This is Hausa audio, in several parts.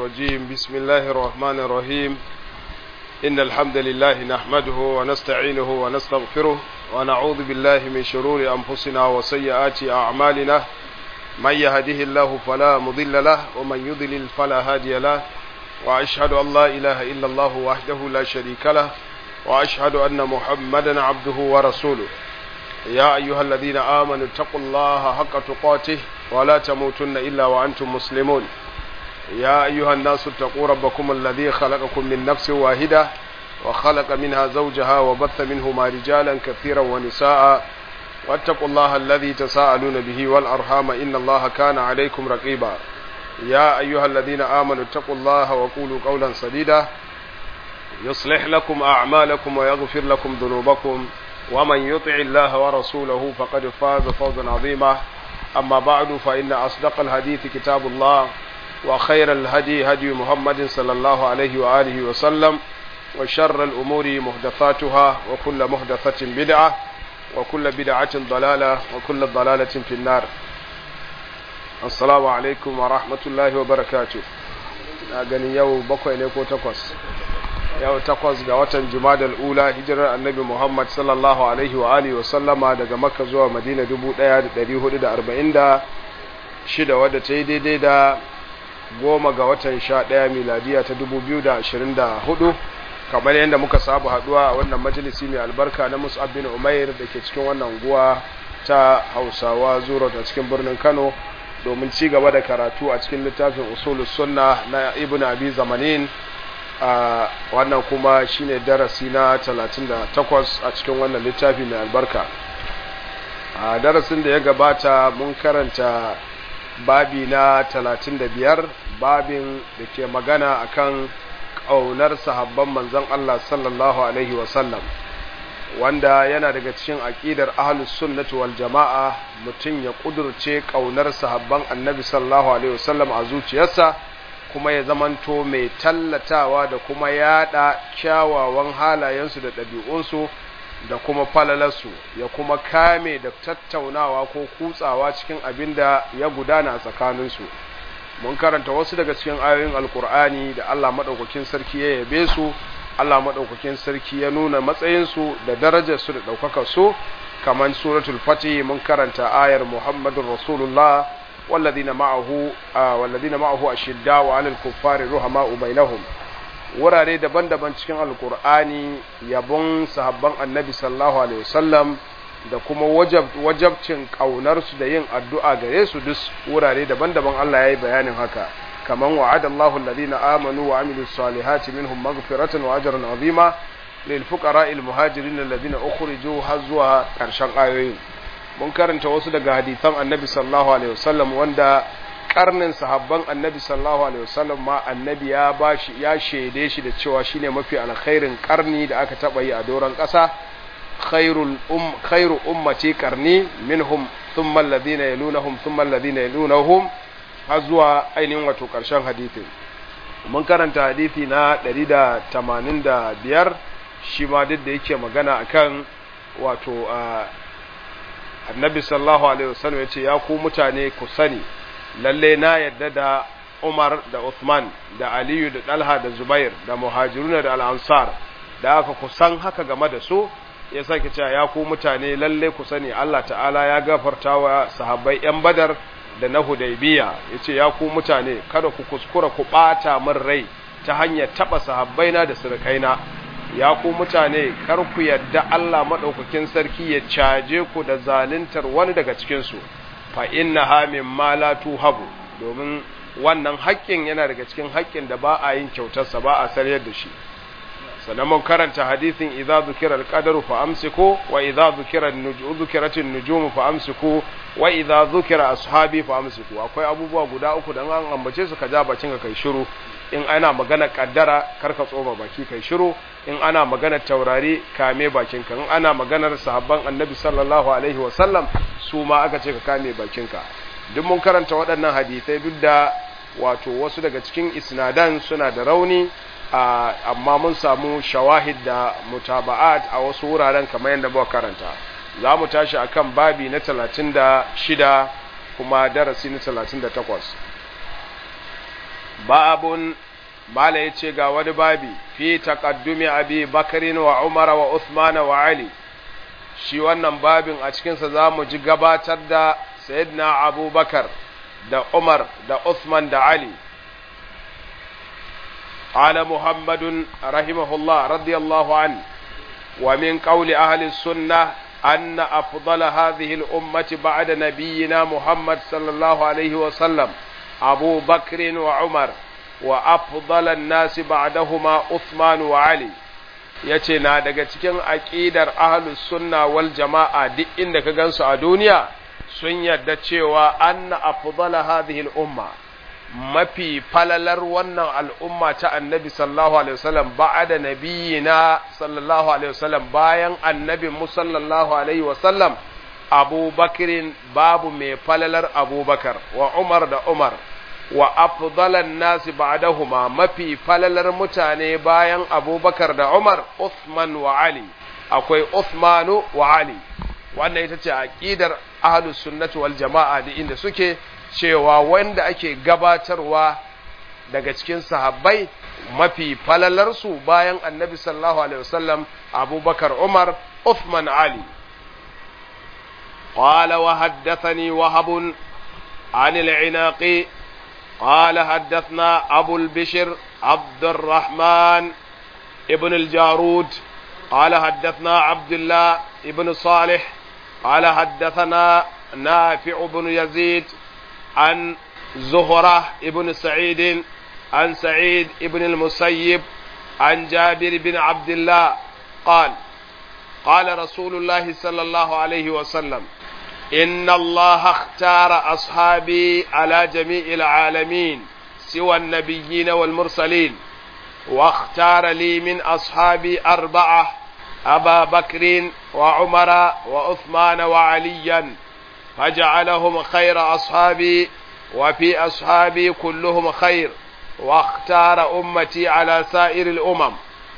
الرجيم بسم الله الرحمن الرحيم إن الحمد لله نحمده ونستعينه ونستغفره ونعوذ بالله من شرور أنفسنا وسيئات أعمالنا من يهده الله فلا مضل له ومن يضلل فلا هادي له وأشهد أن لا إله إلا الله وحده لا شريك له وأشهد أن محمدا عبده ورسوله يا أيها الذين آمنوا اتقوا الله حق تقاته ولا تموتن إلا وأنتم مسلمون يا أيها الناس اتقوا ربكم الذي خلقكم من نفس واحدة وخلق منها زوجها وبث منهما رجالا كثيرا ونساء واتقوا الله الذي تساءلون به والأرحام إن الله كان عليكم رقيبا يا أيها الذين آمنوا اتقوا الله وقولوا قولا سديدا يصلح لكم أعمالكم ويغفر لكم ذنوبكم ومن يطع الله ورسوله فقد فاز فوزا عظيما أما بعد فإن أصدق الحديث كتاب الله وخير الهدي هدي محمد صلى الله عليه وآله وسلم وشر الأمور محدثاتها وكل محدثة بدعة وكل بدعة ضلالة وكل ضلالة في النار السلام عليكم ورحمة الله وبركاته أغني يو بكوي نيكو تقوس yau takwas ga watan jumadal ula hijirar annabi muhammad sallallahu alaihi wa alihi wasallama daga makka zuwa madina 1446 wadda ta yi daidai da goma ga watan sha ɗaya miladiya ta 2024 kamar yadda muka sabu haduwa a wannan majalisi mai albarka na musab bin umair da ke cikin wannan guwa ta hausawa zuro ta cikin birnin kano domin ci gaba da karatu a cikin littafin usulus sunna na ibn abi zamanin a wannan kuma shine darasi na 38 a cikin wannan littafi mai albarka a darasin da ya gabata mun karanta babi na 35 babin da ke magana akan ƙaunar sahabban manzon Allah sallallahu alaihi wasallam wanda yana daga cikin aƙidar ahlus sunnati wal jama'a mutum ya ƙudurce ƙaunar sahabban annabi sallallahu alaihi wasallam a zuciyarsa kuma ya zamanto mai tallatawa da kuma yada kyawawan halayensu da ɗabi'unsu da kuma falalarsu ya kuma kame da tattaunawa ko kutsawa cikin abin da ya gudana a tsakaninsu mun karanta wasu daga cikin ayoyin alkur'ani da allah maɗaukakin sarki ya yabe su allah maɗaukakin sarki ya nuna matsayinsu da darajarsu da ɗaukakarsu kamar suratul fatih mun karanta ayar muhammadun rasulullah والذين معه آه والذين معه أشداء على الكفار رحماء بينهم wurare daban-daban cikin alkur'ani yabon sahabban annabi sallallahu alaihi wasallam da kuma wajabcin ƙaunarsu da yin addu'a gare su duk wurare daban-daban Allah ya yi bayanin haka kaman wa'ada Allahu alladhina amanu wa amilus salihati minhum maghfiratan wa ajran azima lil fuqara'il muhajirin alladhina ukhriju har zuwa ƙarshen ayoyin mun karanta wasu daga hadisan annabi sallallahu alaihi wasallam wanda karnin sahabban annabi sallallahu alaihi wasallam ma annabi ya bashi ya shaide shi da cewa shine mafi alkhairin karni da aka taba yi a doron kasa khairul um khairu ummati qarni minhum thumma alladhina yalunhum thumma alladhina yalunhum har zuwa ainihin wato karshen hadisin mun karanta hadisi na 185 shi ma duk da yake magana akan wato annabi sallallahu alaihi wasallam ya ce ya ku mutane ku sani lalle na yadda da Umar da Uthman da Aliyu da Dalha da Zubair da Muhajiruna da Al-Ansar da aka ku san haka game da su ya sake cewa ya ku mutane lalle ku sani Allah ta'ala ya gafarta wa sahabbai yan Badar da na Hudaybiya yace ya ku mutane kada ku kuskura ku bata min rai ta hanyar taba sahabbaina da surukaina ya ku mutane kar ku yadda Allah maɗaukakin sarki ya caje ku da zaluntar wani daga cikinsu fa inna ha min ma la tuhabu domin wannan haƙƙin yana daga cikin haƙƙin da ba a yin kyautarsa ba a sarayar da shi sannan mun karanta hadisin idza zukira al-qadaru fa amsiku wa idza zukira dhukirat an-nujum fa amsiku wa idza zukira ashabi fa amsiku akwai abubuwa guda uku da an ambace su ka ja bacin ka kai shiru in ana magana kaddara karka tsoma baki kai shiru in ana magana taurari kame bakinka in ana maganar sahabban annabi sallallahu alaihi wasallam su ma aka ce ka kame bakinka duk mun karanta waɗannan hadisai duk da wato wasu daga cikin isnadan suna da rauni amma mun samu shawahid da mutaba'at a wasu wuraren kamar yadda muka karanta za mu tashi akan babi na 36 kuma darasi na 38 babun mala ya ce ga wani babi fi taqaddumi abi bakarin wa umar wa uthman wa ali shi wannan babin a cikinsa za mu ji gabatar da sayyidina abubakar da umar da uthman da ali قال محمد رحمه الله رضي الله عنه ومن قول أهل السنة أن أفضل هذه الأمة بعد نبينا محمد صلى الله عليه وسلم أبو بكر وعمر وأفضل الناس بعدهما عثمان وعلي yace na daga cikin aƙidar ahlus sunna wal jama'a duk inda ka gansu a duniya sun yarda cewa anna afdala hadhihi al umma mafi falalar wannan al'umma ta annabi sallallahu alaihi wasallam ba'ada nabiyina sallallahu alaihi wasallam bayan annabi mu sallallahu alaihi wasallam abubakirin babu mai falalar abubakar wa umar da umar wa afdalan nasi ba'dahuma mafi falalar mutane bayan abubakar da umar Uthman wa ali akwai Uthmanu wa ali wannan ita ce aqidar ahlus sunnati wal jama'a da inda suke cewa wanda ake gabatarwa daga cikin sahabbai mafi falalarsu bayan annabi sallallahu alaihi wasallam abubakar umar uthman ali قال وحدثني وهب عن العناق قال حدثنا أبو البشر عبد الرحمن ابن الجارود قال حدثنا عبد الله ابن صالح قال حدثنا نافع بن يزيد عن زهرة ابن سعيد عن سعيد ابن المسيب عن جابر بن عبد الله قال قال رسول الله صلى الله عليه وسلم إن الله اختار أصحابي على جميع العالمين سوى النبيين والمرسلين واختار لي من أصحابي أربعة أبا بكر وعمر وعثمان وعليا فجعلهم خير أصحابي وفي أصحابي كلهم خير واختار أمتي على سائر الأمم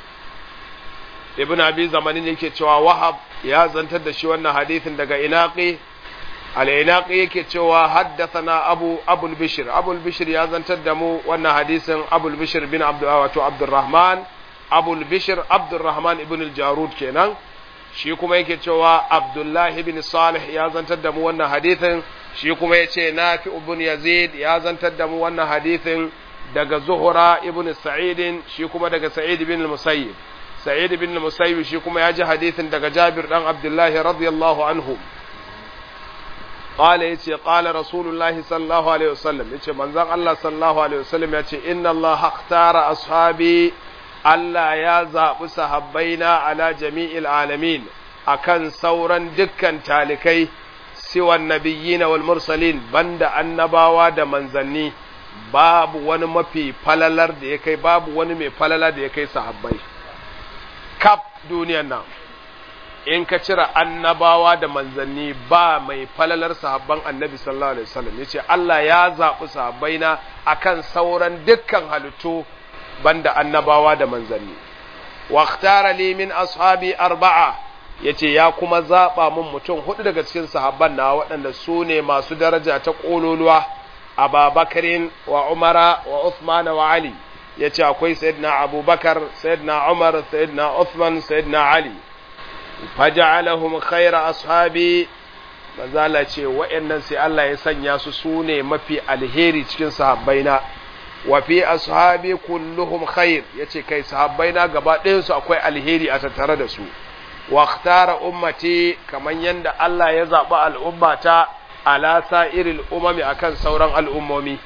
ابن أبي زمانين yake cewa wahab ya zantar da shi wannan hadithin daga inaqi al-inaqi yake cewa haddathana abu abul bishr abul bishr ya zantar da mu wannan hadisin abul bishr bin abdul wato abdurrahman abul bishr abdurrahman ibn al-jarud kenan shi kuma yake cewa abdullahi bin salih ya zantar da mu wannan hadithin shi kuma ya ce nafi ibn yazid ya zantar da mu wannan hadithin daga zuhura ibn sa'idin shi kuma daga sa'id bin musayyib sa'id bin musayyib shi kuma ya ji hadithin daga jabir dan abdullahi radiyallahu anhu قال يتي قال رسول الله صلى الله عليه وسلم يتي منزل الله صلى الله عليه وسلم يتي إن الله اختار أصحابي Allah ya zaɓi sahabbaina ala jami'il alamin akan sauran dukkan talikai siwan nabiyyina wal mursalin banda annabawa da manzanni babu wani mafi falalar da ya kai babu wani mai falala da ya kai sahabbai kaf duniyan nan in ka cire annabawa da manzanni ba mai falalar sahabban annabi sallallahu alaihi wasallam yace Allah ya zaɓi sahabbaina akan sauran dukkan halittu banda annabawa da manzanni wa ikhtara li min ashabi arba'a yace ya kuma zaba mun mutum hudu daga cikin sahabban na waɗanda su ne masu daraja ta kololuwa Ababakarin wa Umara wa Uthman wa Ali yace akwai sayyidina Abubakar sayyidina Umar sayyidina Uthman sayyidina Ali faja'alahum khayra ashabi manzala ce wa'annan sai Allah ya sanya su su ne mafi alheri cikin sahabbaina wa fi ashabi kulluhum khair yace kai sahabbaina gaba ɗayan su akwai alheri a tattare da su wa ikhtara ummati kaman yanda Allah ya zaba al'ummata ala sa'iril umami akan sauran al'ummomi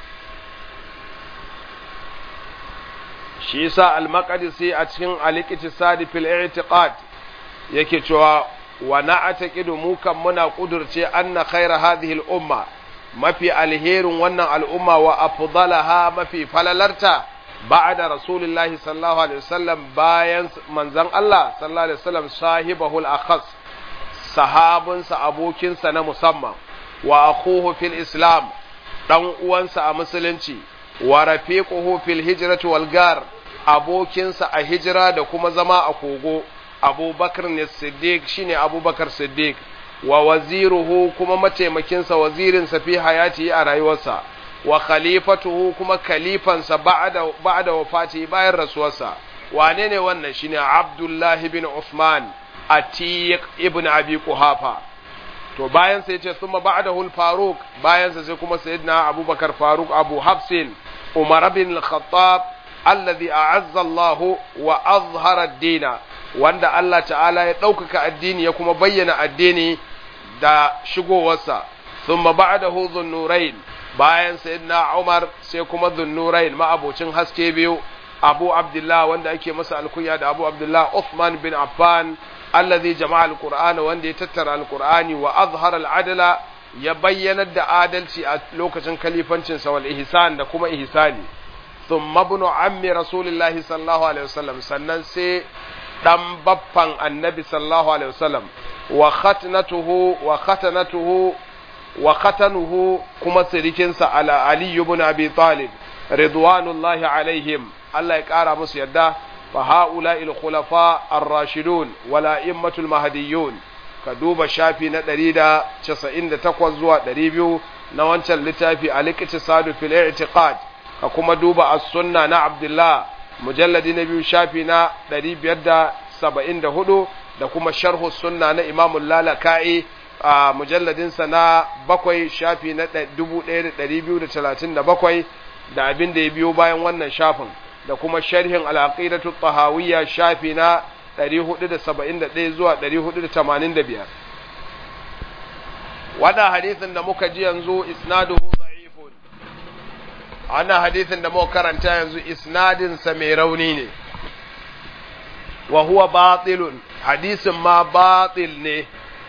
shi yasa al-maqdisi a cikin al-iqtisad fil i'tiqad yake cewa wa na'taqidu mu kan muna kudurce anna khayra hadhihi al-umma mafi alherin wannan al'umma wa afdalaha mafi falalarta ba'da rasulullahi sallallahu alaihi wasallam bayan manzon Allah sallallahu alaihi wasallam sahibahul akhas sahabinsa abokinsa na musamman wa akhuhu fil islam dan uwansa a musulunci wa rafiquhu fil hijrati wal gar abokinsa a hijira da kuma zama a kogo abubakar ne siddiq shine abubakar siddiq wa waziruhu kuma mataimakinsa wazirinsa fi hayati a rayuwarsa wa khalifatuhu kuma khalifansa ba'da ba'da wafati bayan rasuwarsa wane ne wannan shine Abdullahi bin Uthman Atiq ibn Abi Quhafa to bayan sai yace thumma ba'dahu al-Faruq bayan sa sai kuma sayyidina Abubakar Faruq Abu Hafsin Umar bin al-Khattab alladhi a'azza Allah wa azhara ad-din wanda Allah ta'ala ya ɗaukaka addini ya kuma bayyana addini da shigowarsa thumma ba'dahu dhunnurain bayan sayyidina Umar sai kuma dhunnurain ma'abocin haske biyu Abu Abdullah wanda ake masa alkunya da Abu Abdullah Uthman bin Affan alladhi jama'a alqur'ana wanda ya tattara alqur'ani wa azhara al'adla ya bayyanar da adalci a lokacin kalifancin sa wal ihsan da kuma ihsani thumma ibn ammi rasulillahi sallallahu alaihi wasallam sannan sai dan baffan annabi sallallahu alaihi wasallam wa khatnatuhu wa khatanatuhu wa khatanuhu kuma sirikinsa ala ali ibn abi talib ridwanullahi alaihim Allah ya kara musu yadda fa haula il khulafa ar-rashidun wala immatul mahdiyyun ka duba shafi na 198 zuwa 200 na wancan littafi al-iqtisadu fil i'tiqad ka kuma duba as-sunna na Abdullah mujalladi na biyu shafi na 574 da kuma sharhu sunna na Imam Lalaka'i a mujalladinsa na bakwai shafi na 1237 da abin da ya biyo bayan wannan shafin da kuma sharhin al-aqidatu tahawiyya shafi na 471 zuwa 485 wannan hadisin da muka ji yanzu isnaduhu da'ifun wannan hadisin da muka karanta yanzu isnadin sa mai rauni ne wa huwa batilun hadisin ma batil ne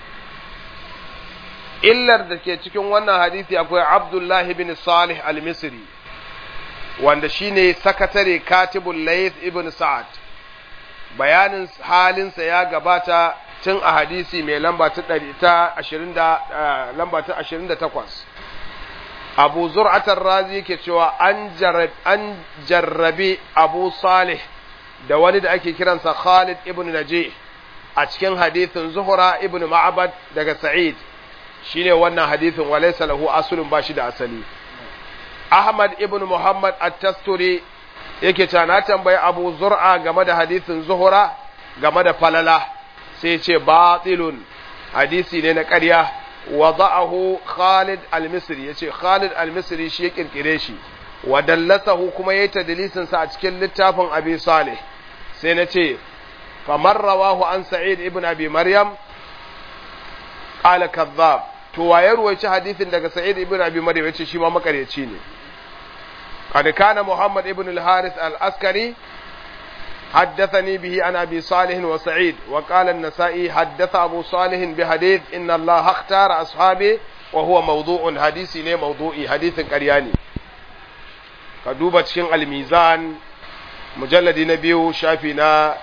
illar da ke cikin wannan hadisi akwai Abdullahi bin Salih al-Misri wanda shine sakatare katibul Layth ibn Sa'ad bayanin halinsa ya gabata tun a hadisi mai lamba ta 120 lamba ta 28 Abu Zur'atar Razi ke cewa an an jarrabi Abu Salih da wani da ake kiransa Khalid ibn Najih a cikin hadisin Zuhra ibn Ma'bad daga Sa'id shine wannan hadisin walaysa lahu aslun bashi da asali Ahmad ibn Muhammad at-Tasturi yake cewa na tambayi Abu Zur'a game da hadisin Zuhra game da falala sai ce batilun hadisi ne na ƙarya wada'ahu Khalid al-Misri yace Khalid al-Misri shi ya kirkire shi wa dallasahu kuma yayi tadlisin sa a cikin littafin Abi Salih sai na ce famar rawahu an Sa'id ibn Abi Maryam qala kadhab to waye ruwaici hadisin daga Sa'id ibn Abi Maryam yace shi ma makaryaci ne قد كان محمد ابن الحارث العسكري حدثني به عن أبي صالح وسعيد وقال النسائي حدث أبو صالح بحديث إن الله اختار أصحابه وهو موضوع حديثي ne موضوعي حديث قرياني كدوبة شين الميزان مجلد نبيو شافي نا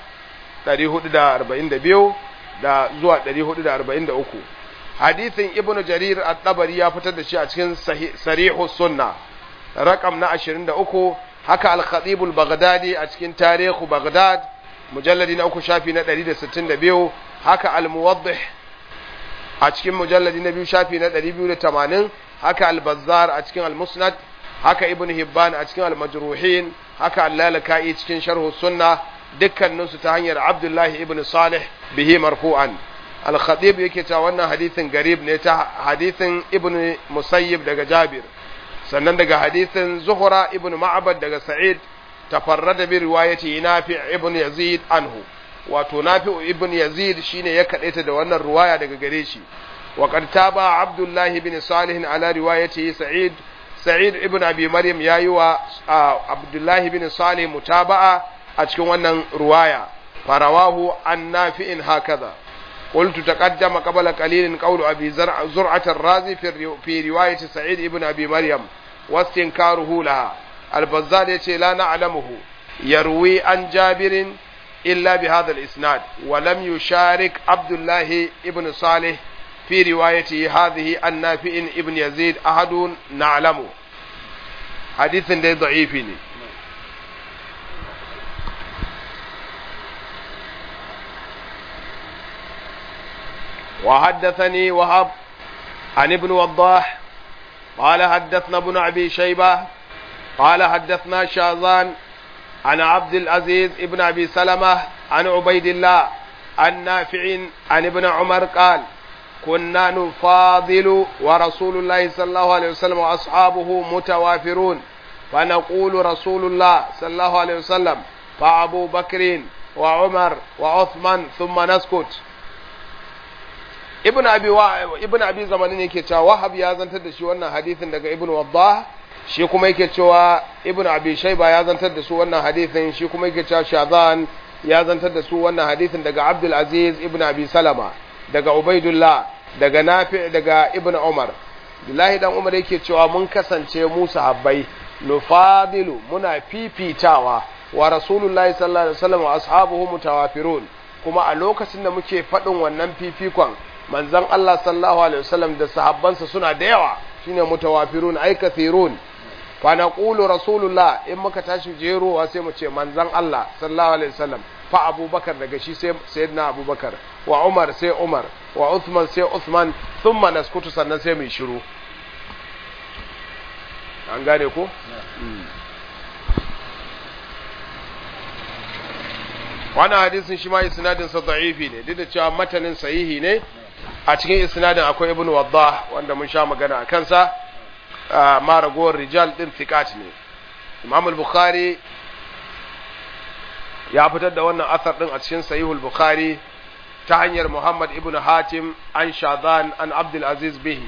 442 da zuwa 443 hadithin ibnu jarir at-tabari ya fitar da shi a cikin sarihu sunna rakam na 23 haka al-khatib al-baghdadi a cikin tarihu baghdad mujalladi na uku shafi na 162 haka al-muwaddih a cikin mujalladi na biyu shafi na 280 haka al-bazzar a cikin al-musnad haka ibn hibban a cikin al-majruhin haka al-lalaka'i cikin sharh sunna dukkanin su ta hanyar abdullahi ibn salih bihi marfu'an al-khatib yake cewa wannan hadisin garib ne ta hadisin ibn musayyib daga jabir sannan daga hadisin zuhura ibn ma'abad daga sa'id tafarrada bi riwayati nafi ibn yazid anhu wato nafi ibn yazid shine ya kadaita da wannan riwaya daga gare shi wa qad taba abdullah ibn salih ala riwayati sa'id sa'id ibn abi maryam yayi wa abdullah ibn salih mutaba'a a cikin wannan riwaya farawahu an nafi'in hakaza قلت تقدم قبل قليل قول أبي زرع زرعة الرازي في, في رواية سعيد ابن أبي مريم واستنكاره لها البزار يتي لا نعلمه يروي عن جابر إلا بهذا الإسناد ولم يشارك عبد الله ابن صالح في روايته هذه عن نافع ابن يزيد أحد نعلمه حديث ده ضعيف وحدثني وهب عن ابن وضاح قال حدثنا ابن أبي شيبة قال حدثنا شاذان عن عبد العزيز ابن أبي سلمة عن عبيد الله عن نافع عن ابن عمر قال كنا نفاضل ورسول الله صلى الله عليه وسلم وأصحابه متوافرون فنقول رسول الله صلى الله عليه وسلم فأبو بكر وعمر وعثمان ثم نسكت ibn abi wa ibn abi zamanin yake cewa wahab ya zantar da shi wannan hadisin daga ibn waddah shi kuma yake cewa ibn abi shayba ya zantar da su wannan hadisin shi kuma yake cewa shazan ya zantar da su wannan hadisin daga abdul aziz ibn abi salama daga ubaidullah daga nafi daga ibn umar billahi dan umar yake cewa mun kasance mu sahabbai nufadilu muna fifitawa wa rasulullahi sallallahu alaihi wasallam wa ashabuhu mutawafirun kuma a lokacin da muke faɗin wannan fifikon manzon Allah sallallahu alaihi wasallam da sahabbansa suna da yawa shine mutawafirun ay kathirun fa naqulu rasulullah in muka tashi jerowa sai mu ce manzon Allah sallallahu alaihi wasallam fa abubakar daga shi sai sayyidina abubakar wa umar sai umar wa uthman sai uthman thumma naskutu sannan sai mu shiru an gane ko wannan hadisin shi ma isnadin sa da'ifi ne duk da cewa matanin sahihi ne a cikin isnadin akwai ibn waddah wanda mun sha magana a kansa ma ragowar rijal din thiqat ne imam al-bukhari ya fitar da wannan asar din a cikin sahihul bukhari ta hanyar muhammad ibn hatim an shadhan an abdul aziz bihi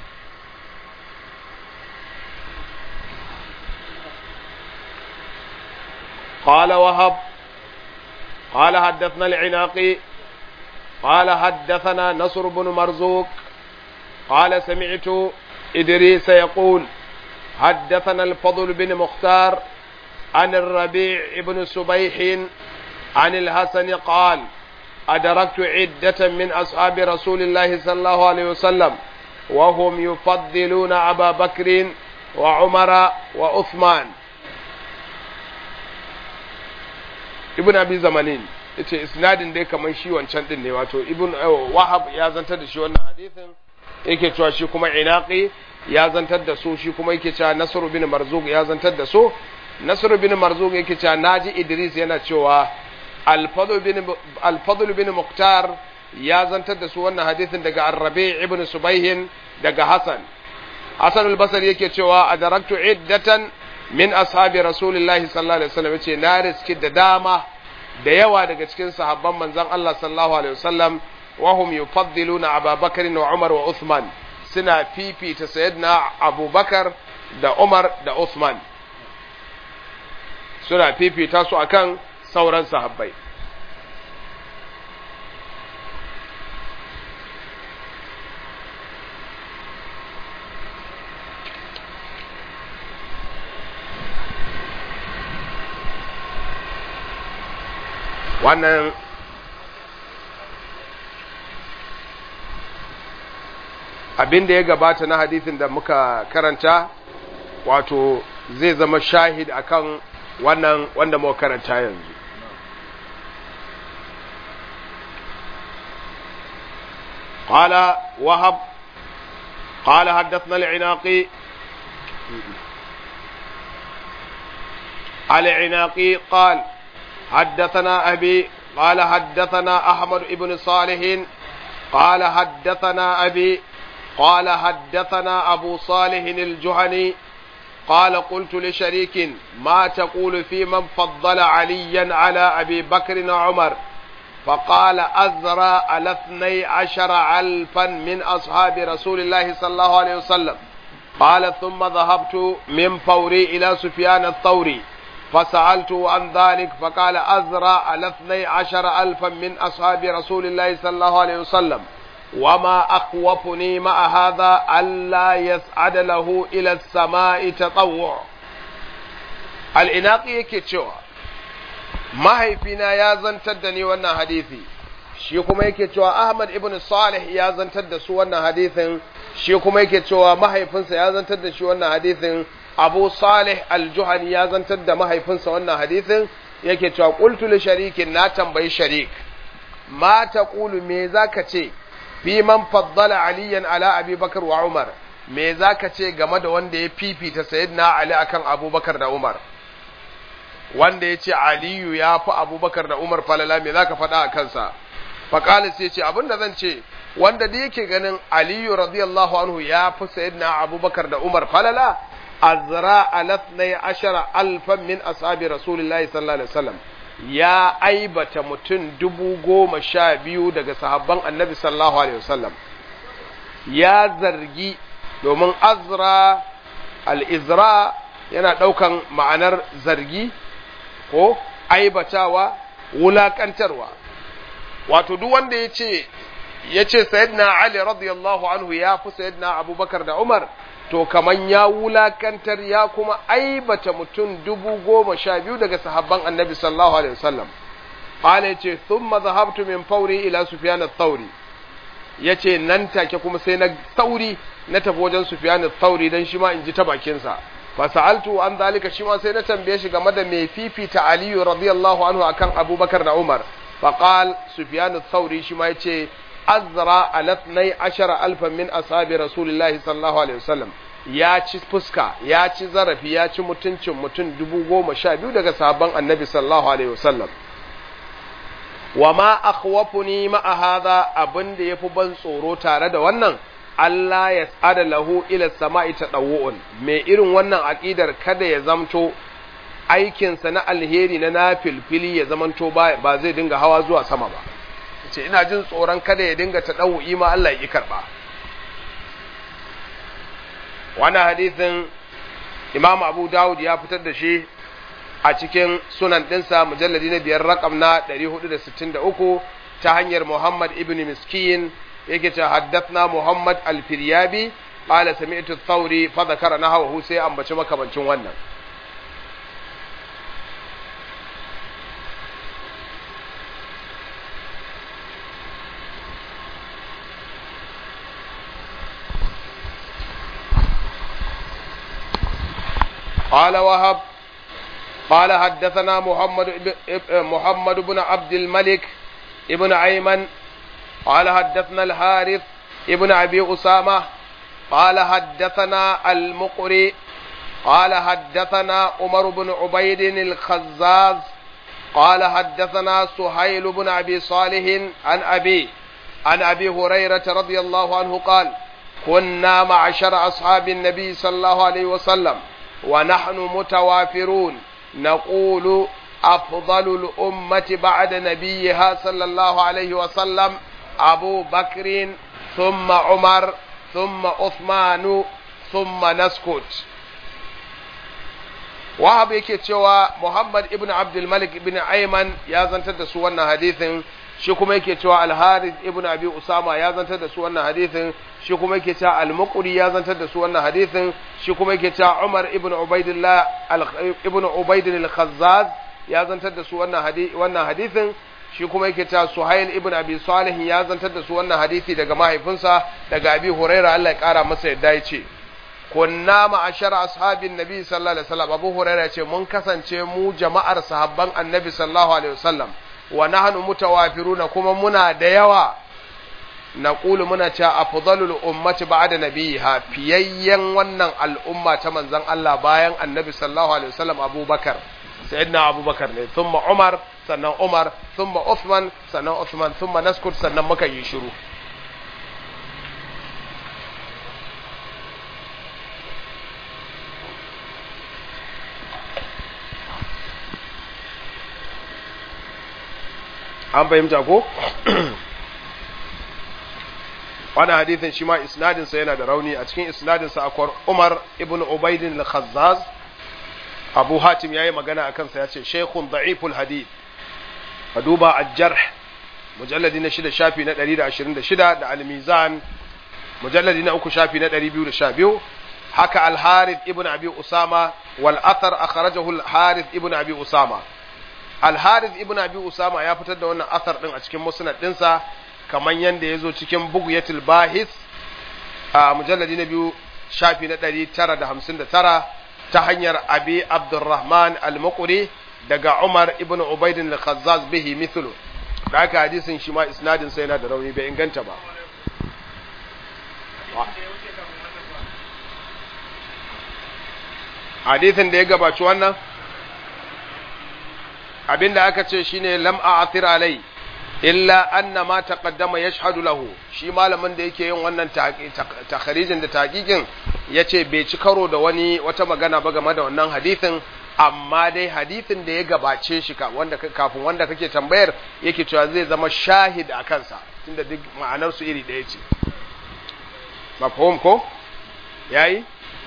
قال وهب قال حدثنا العناقي قال حدثنا نصر بن مرزوق قال سمعت إدريس يقول حدثنا الفضل بن مختار عن الربيع بن سبيح عن الحسن قال أدركت عدة من أصحاب رسول الله صلى الله عليه وسلم وهم يفضلون أبا بكر وعمر وعثمان ابن أبي زمانين yace isnadin dai kamar shi wancan din ne wato ibn wahab ya zantar da shi wannan hadisin yake cewa shi kuma inaqi ya zantar da su shi kuma yake cewa nasr bin marzuq ya zantar da su nasr bin marzuq yake cewa naji idris yana cewa al-fadl bin al-fadl bin muqtar ya zantar da su wannan hadisin daga ar-rabi' ibn subayh daga hasan hasan al-basri yake cewa adaraktu iddatan min ashabi rasulillahi sallallahu alaihi wasallam yace na riski da dama da yawa daga cikin sahabban manzon Allah sallallahu alaihi wasallam wa hum yufaddiluna Abu Bakar wa Umar wa Uthman suna fifita sayyidina Abu Bakar da Umar da Uthman suna fifita su akan sauran sahabbai wannan abin da ya gabata na hadithin da muka karanta wato zai zama shahid akan wannan wanda muka karanta yanzu قال وهب قال حدثنا العناقي العناقي قال حدثنا أبي قال حدثنا أحمد بن صالح قال حدثنا أبي قال حدثنا أبو صالح الجهني قال قلت لشريك ما تقول في من فضل عليا على أبي بكر وعمر فقال أزرى على اثني عشر ألفا من أصحاب رسول الله صلى الله عليه وسلم قال ثم ذهبت من فوري إلى سفيان الثوري فسألته عن ذلك فقال أزرى على اثني عشر ألفا من أصحاب رسول الله صلى الله عليه وسلم وما أخوفني مع هذا ألا يسعد له إلى السماء تطوع الإناقي كتشوى mahaifina ya zantar da ni wannan hadisi shi kuma yake cewa Ahmad ibn Salih ya zantar da su wannan hadisin shi kuma yake cewa mahaifinsa ya zantar da shi wannan hadisin Abu Salih al-Juhani ya zantar da mahaifinsa wannan hadisin yake cewa qultu li sharikin na tambayi sharik ma taqulu me zaka ce fi man faddala aliyan ala abi bakar wa umar me zaka ce game da wanda ya fifita sayyidina ali akan abubakar da umar wanda ya ce aliyu ya fi abubakar da umar falala me zaka faɗa a kansa faƙali sai ce abinda zan ce wanda da yake ganin aliyu radiyallahu anhu ya fi sayyidina abubakar da umar falala azra alathnai ashara alfan min ashabi rasulillahi sallallahu alaihi wasallam ya aibata mutum dubu goma sha biyu daga sahabban annabi sallallahu alaihi wasallam ya zargi domin azra al-izra yana ɗaukan ma'anar zargi ko aibatawa wulakantarwa wato duk wanda ya ce ya ce sayyidina ali radiyallahu anhu ya fi sayyidina abubakar da umar to kaman ya wulakantar ya kuma aibata mutum dubu goma sha biyu daga sahabban annabi sallallahu alaihi wasallam qala yace thumma dhahabtu min fawri ila sufyan ath-thawri yace nan take kuma sai na sauri na tafi wajen sufyan ath-thawri dan shi ma in ji ta bakin sa fa sa'altu an zalika shi ma sai na tambaye shi game da me fifita aliyu radiyallahu anhu akan abubakar da umar fa qal sufyan ath-thawri shi ma yace azra alatnai ashara alfan min ashabi rasulillahi sallallahu alaihi wasallam ya ci fuska ya ci zarafi ya ci mutuncin mutum dubu goma sha biyu daga sahabban annabi sallallahu alaihi wasallam wa ma akhwafuni ma hadha abin da yafi ban tsoro tare da wannan Allah ya tsada lahu ila sama'i tadawu'un me irin wannan aqidar kada ya zamto aikinsa na alheri na nafilfili ya zamanto ba zai dinga hawa zuwa sama ba ce ina jin tsoron kada ya dinga ta ɗau'i ma Allah ya ƙi karɓa. Wani hadithin Imam Abu Dawud ya fitar da shi a cikin sunan ɗinsa mujalladi na biyar rakam na 463 ta hanyar Muhammad ibn Miskin yake ce haddathna Muhammad al-Firyabi qala sami'tu ath-Thawri fa dhakara nahwahu sai ambaci makamancin wannan قال وهب قال حدثنا محمد محمد بن عبد الملك ابن أيمن قال حدثنا الحارث ابن أبي أسامة قال حدثنا المقري قال حدثنا عمر بن عبيد الخزاز قال حدثنا سهيل بن أبي صالح عن أبي عن أبي هريرة رضي الله عنه قال كنا معشر أصحاب النبي صلى الله عليه وسلم ونحن متوافرون نقول أفضل الأمة بعد نبيها صلى الله عليه وسلم أبو بكر ثم عمر ثم عثمان ثم نسكت wahab yake cewa Muhammad ibn Abdul Malik ibn Ayman ya zantar da su wannan hadithin shi kuma yake cewa Al-Harith ibn Abi Usama ya zantar da su wannan hadithin shi kuma yake cewa Al-Muqri ya zantar da su wannan hadithin shi kuma yake cewa Umar ibn Ubaidillah ibn Ubaid al-Khazzaz ya zantar da su wannan hadisi wannan hadithin shi kuma yake cewa Suhail ibn Abi Salih ya zantar da su wannan hadisi daga mahaifinsa daga Abi Hurairah Allah ya kara masa yadda ya ce kunna ma'ashar ashabin nabi sallallahu alaihi wasallam Abu Hurairah ce mun kasance mu jama'ar sahabban annabi sallallahu alaihi wasallam wa nahnu mutawafiruna kuma muna da yawa naqulu muna cewa afdalul ummati ba'da nabiha fiyayyen wannan al'umma ta manzon Allah bayan annabi sallallahu alaihi wasallam Abu Bakar sayyidina Abu Bakar ne thumma Umar sannan Umar thumma Uthman sannan Uthman thumma naskut sannan muka yi shiru an fahimta ko wani hadithin shi ma isnadinsa yana da rauni a cikin isnadinsa akwai umar ibn ubaidin al-khazzaz abu hatim ya yi magana a kansa ya ce shekun da'iful hadith a duba ajjar mujalladi na shida shafi na 126 da al-mizan mujalladi na uku shafi na 212 haka al-harith ibn abi usama wal athar akhrajahu al-harith ibn abi usama Al-Harith ibn Abi Usama ya fitar da wannan asar din a cikin musnad dinsa kaman yanda yazo cikin Bughyatul Bahis a mujalladi na biyu shafi na 959 ta hanyar Abi Abdurrahman Al-Muqri daga Umar ibn Ubayd al-Khazzaz bihi mithlu da haka hadisin shi ma isnadin sa yana da rauni bai inganta ba hadithin da ya gabaci wannan abinda aka ce shine lam a'thir alai illa anna ma taqaddama yashhadu lahu shi malamin da yake yin wannan takharijin da taqiqin yace bai ci karo da wani wata magana ba game da wannan hadithin amma dai hadithin da ya gabace shi ka wanda kafin wanda kake tambayar yake cewa zai zama shahid a kansa tunda duk ma'anar su iri ɗaya ce mafhum ko yayi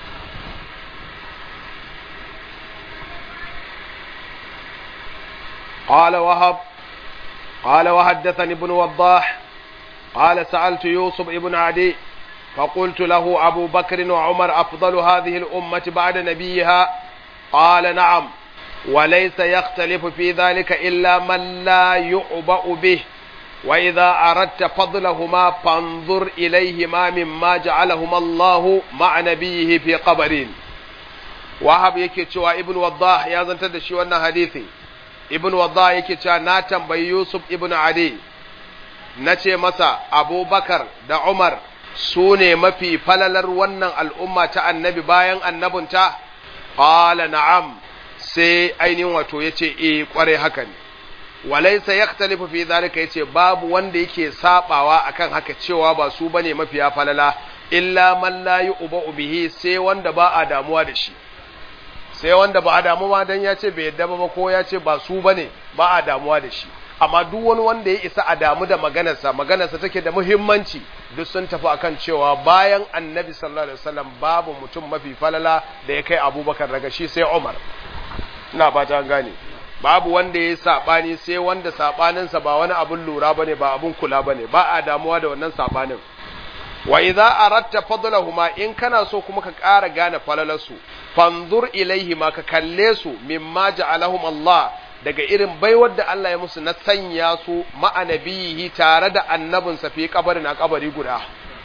قال وهب قال وحدثني ابن وضاح قال سألت يوسف ابن عدي فقلت له أبو بكر وعمر أفضل هذه الأمة بعد نبيها قال نعم وليس يختلف في ذلك إلا من لا يعبأ به وإذا أردت فضلهما فانظر إليهما مما جعلهما الله مع نبيه في قبرين وهب yake cewa ibn waddah ya zantar da shi wannan hadisi ibn waddah yake cewa na tambayi yusuf ibn adi na ce masa abubakar da umar su ne mafi falalar wannan al'umma ta annabi bayan annabinta qala na'am sai ainihin wato yace eh kware haka ne walaysa yaktalifu fi zalika yace babu wanda yake sabawa akan haka cewa ba su bane mafiya falala illa man la yu'ba bihi sai wanda ba a damuwa da shi sai wanda ba a damu ba dan ya ce bai yadda ba ko ya ce ba su bane ba a damuwa da shi amma duk wani wanda ya isa a damu da maganarsa maganarsa take da muhimmanci duk sun tafi akan cewa bayan annabi sallallahu alaihi wasallam babu mutum mafi falala da ya kai abubakar daga shi sai umar ina ba ta gane babu wanda ya sabani sai wanda sabaninsa ba wani abun lura bane ba abun kula bane ba a damuwa da wannan sabanin wa idza aratta fadlahuma in kana so kuma ka ƙara gane falalarsu fanzur ilaihi ma ka kalle su mimma ja'alahum Allah daga irin baiwar da Allah ya musu na sanya su ma'anabihi tare da annabinsa fi kabarin a kabari guda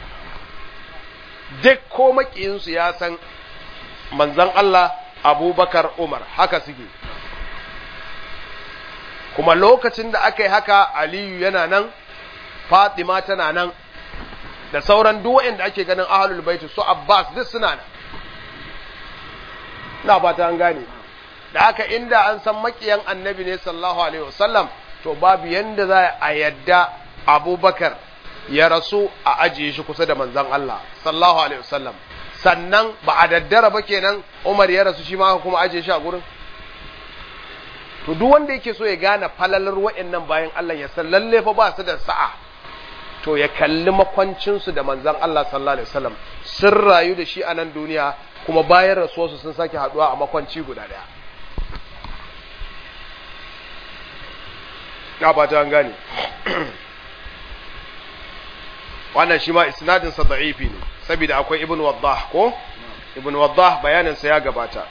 duk ko makiyinsu ya san manzon Allah Abubakar Umar haka suke kuma lokacin da aka yi haka Aliyu yana nan Fatima tana nan da sauran duk waɗanda ake ganin ahlul baiti su Abbas duk suna nan ina ba ta an gane da haka inda an san makiyan annabi ne sallallahu alaihi wasallam to babu yanda za a yadda Abubakar ya rasu a ajiye shi kusa da manzon Allah sallallahu alaihi wasallam sannan ba a daddara ba kenan Umar ya rasu shi ma kuma ajiye shi a gurin to duk wanda yake so ya gane falalar wa'annan bayan Allah ya san lalle fa ba su da sa'a to ya kalli makwancinsu da manzan Allah sallallahu Alaihi wasallam sun rayu da shi a nan duniya kuma bayan rasuwarsu sun sake haduwa a makwanci guda daya. Na fata an gane. Wannan shi ma isnadinsa da'ifi ne, saboda akwai Ibn Waddah ko? Ibn Waddah bayaninsa ya gabata.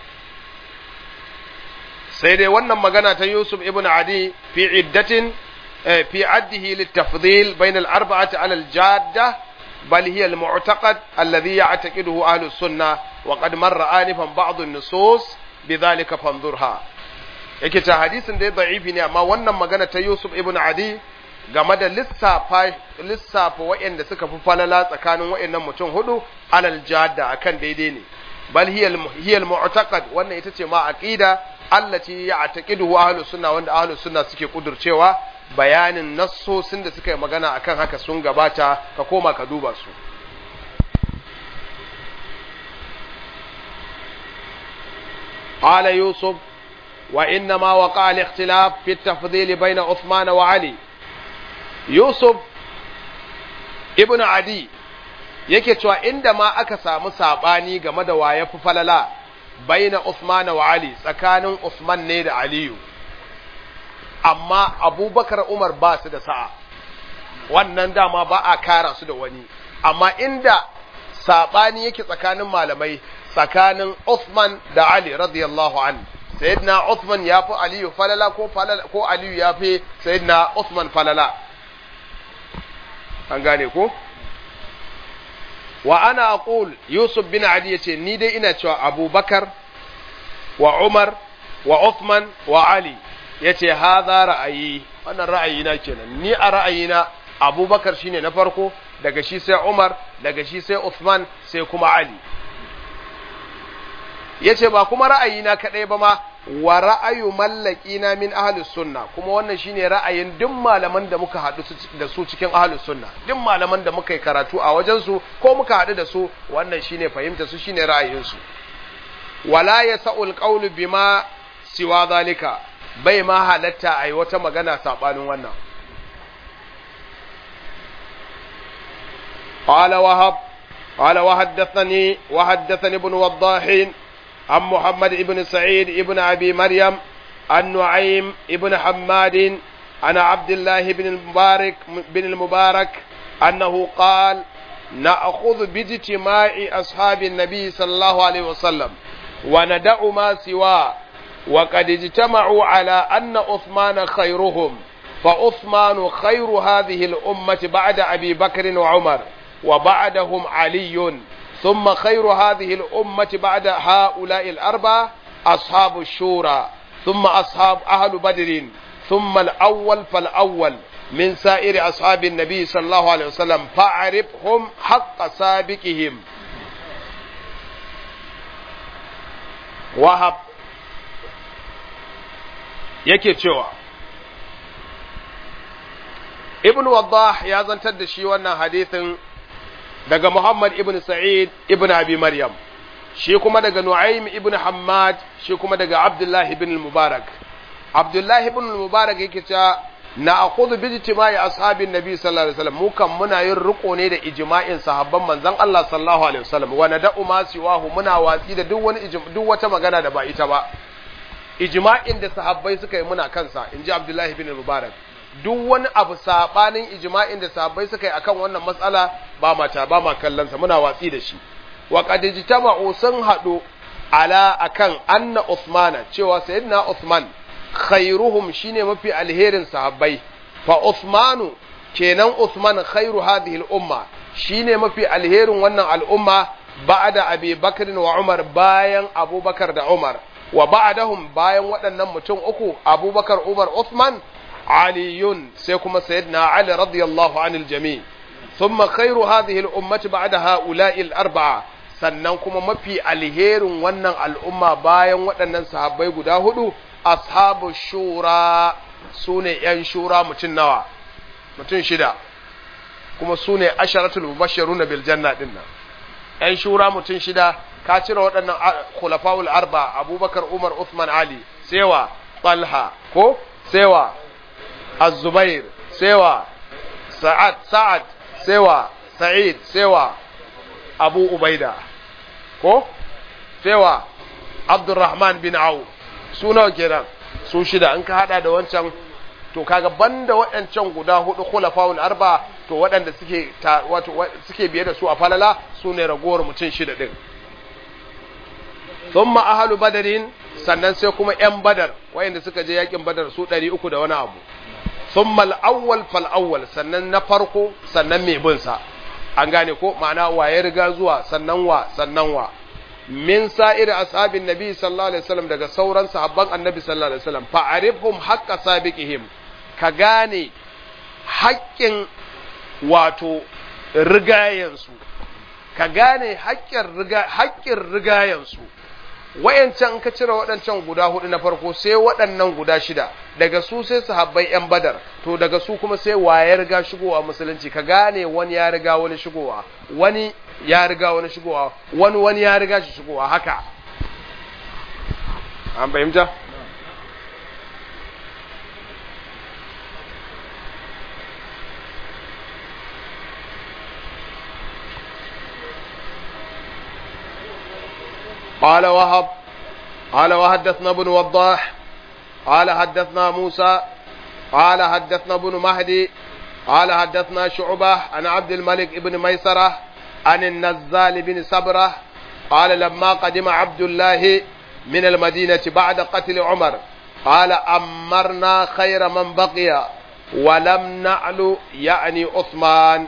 Sai dai wannan magana ta Yusuf Ibn Adi fi iddatin في عده للتفضيل بين الأربعة على الجادة بل هي المعتقد الذي يعتقده أهل السنة وقد مر آنفا بعض النصوص بذلك فانظرها yake ta hadisin da ya da'ifi ne amma wannan magana ta Yusuf ibn Adi game da lissafa lissafa waɗanda suka fi falala tsakanin waɗannan mutum hudu alal jadda akan daidai ne bal hiya al mu'taqad wannan ita ce ma aqida allati ya'taqiduhu ahlus sunna wanda ahlus sunna suke kudurcewa bayanin nassosin da suka yi magana akan haka sun gabata ka koma ka duba su قال يوسف وإنما وقع الاختلاف في التفضيل بين عثمان وعلي يوسف ابن عدي yake cewa inda ma aka samu sabani game da waye fi falala baina Uthman wa Ali tsakanin Uthman ne da Aliyu amma Abubakar Umar ba su da sa'a wannan dama ba a kara su da wani amma inda sabani yake tsakanin malamai tsakanin Uthman da Ali radiyallahu an sayyidina Uthman ya fi Aliyu falala ko falala ko Aliyu ya fi sayyidina Uthman falala an gane ko wa ana aqul Yusuf bin Ali yace ni dai ina cewa Abubakar wa Umar wa Uthman wa Ali yace hadha ra'ayi wannan ra'ayina kenan ni a ra'ayina Abubakar shine na farko daga shi sai Umar daga shi sai Uthman sai kuma Ali yace ba kuma ra'ayina kadai ba ma wa ra'ayu mallakina min ahlus sunna kuma wannan shine ra'ayin duk malaman da muka haɗu da su cikin ahlus sunna duk malaman da muka yi karatu a wajen su ko muka haɗu da su wannan shine fahimta su shine ra'ayin su wala yasa'ul qawlu bima siwa zalika bai ma halatta ai wata magana sabanin wannan قال وهب قال وحدثني وحدثني ابن وضاح عن محمد بن سعيد ابن أبي مريم عن نعيم ابن حماد عن عبد الله بن المبارك بن المبارك أنه قال نأخذ باجتماع أصحاب النبي صلى الله عليه وسلم وندع ما سواه وقد اجتمعوا على أن عثمان خيرهم فعثمان خير هذه الأمة بعد أبي بكر وعمر وبعدهم علي ثم خير هذه الأمة بعد هؤلاء الأربعة أصحاب الشورى ثم أصحاب أهل بدر ثم الأول فالأول من سائر أصحاب النبي صلى الله عليه وسلم فاعرفهم حق سابقهم وهب yake cewa ibn waddah ya zantar da shi wannan hadithin daga Muhammad ibn Sa'id ibn Abi Maryam shi kuma daga Nu'aym ibn Hammad shi kuma daga Abdullah ibn al-Mubarak Abdullah ibn al-Mubarak yake cewa na akhudhu bi ijtima'i ashabin nabi sallallahu alaihi wasallam mu kan muna yin riko ne da ijma'in sahabban manzon Allah sallallahu alaihi wasallam wa nada'u ma siwahu muna watsi da duk wani duk wata magana da ba ita ba ijma'in da sahabbai suka yi muna kansa inji Abdullah ibn al-Mubarak duk wani abu sabanin ijma'in da sahabbai suka yi akan wannan matsala ba mata ba ma kallonsa muna watsi da shi wa qad ijtama'u sun hadu ala akan anna Uthmana cewa sayyidina Uthman khairuhum shine mafi alherin sahabbai fa Uthmanu kenan Uthman khairu hadhihi al-umma shine mafi alherin wannan al'umma ba'da Abi Bakr wa Umar bayan Abubakar da Umar wa ba'dahum bayan waɗannan mutum uku Abubakar Umar Uthman علي سيكون سيدنا علي رضي الله عن الجميع ثم خير هذه الأمة بعد هؤلاء الأربعة sannan kuma mafi alherin wannan al'umma bayan waɗannan sahabbai guda hudu ashabu shura su ne ‘yan shura mutum nawa mutum shida kuma su ne asharatul mubashiru na biljanna ɗin nan ‘yan shura mutum shida ka cire waɗannan khulafa'ul arba abubakar umar uthman ali sewa talha ko sewa الزبير سوى سعد سعد سوى سعيد سوى أبو أبيدة ko sewa Abdurrahman bin Auf su nawa kenan su shida in ka hada da wancan to kaga banda waɗancan guda hudu khulafaul arba to waɗanda suke wato suke biye da su a falala su ne ragowar mutum shida din thumma ahlu badarin sannan sai kuma yan badar wayanda suka je yakin badar su 300 da wani abu thumma al-awwal fal awwal sannan na farko sannan mai bin sa an gane ko ma'ana wa ya riga zuwa sannan wa sannan wa min sa'ir ashabin nabi sallallahu alaihi wasallam daga sauran sahabban annabi sallallahu alaihi wasallam fa'arifhum haqqa sabiqihim ka gane haƙƙin wato rigayensu ka gane haƙƙin riga haƙƙin rigayensu wayancan ka cire waɗancan guda hudu na farko sai waɗannan guda shida daga su sai sahabbai yan badar to daga su kuma sai waye riga shigowa musulunci ka gane wani ya riga wani shigowa wani ya riga wani shigowa wani wani ya riga shi shigowa haka an fahimta قال وهب قال وحدثنا ابن وضاح قال حدثنا موسى قال حدثنا ابن مهدي قال حدثنا شعبة عن عبد الملك بن ميسرة عن النزال بن سبرة قال لما قدم عبد الله من المدينة بعد قتل عمر قال أمرنا خير من بقي ولم نعل يعني عثمان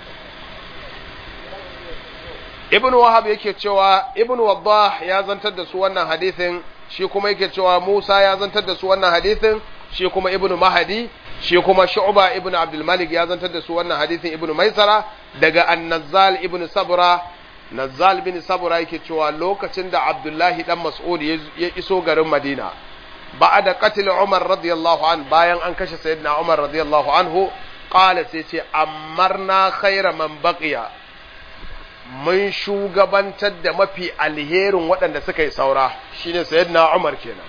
ibn wahab yake cewa ibn waddah ya zantar da su wannan hadithin shi kuma yake cewa musa ya zantar da su wannan hadithin shi kuma ibn mahadi shi kuma shu'ba ibn abdul malik ya zantar da su wannan hadithin ibn maisara daga an-nazzal ibn sabra Nazzal bin Sabura yake cewa lokacin da Abdullahi dan Mas'ud ya iso garin Madina ba'da qatl Umar radiyallahu an bayan an kashe sayyidina Umar radiyallahu anhu qala sai ce amarna khayra man baqiya mun shugabantar da mafi alherin waɗanda suka yi saura shine sayyidina Umar kenan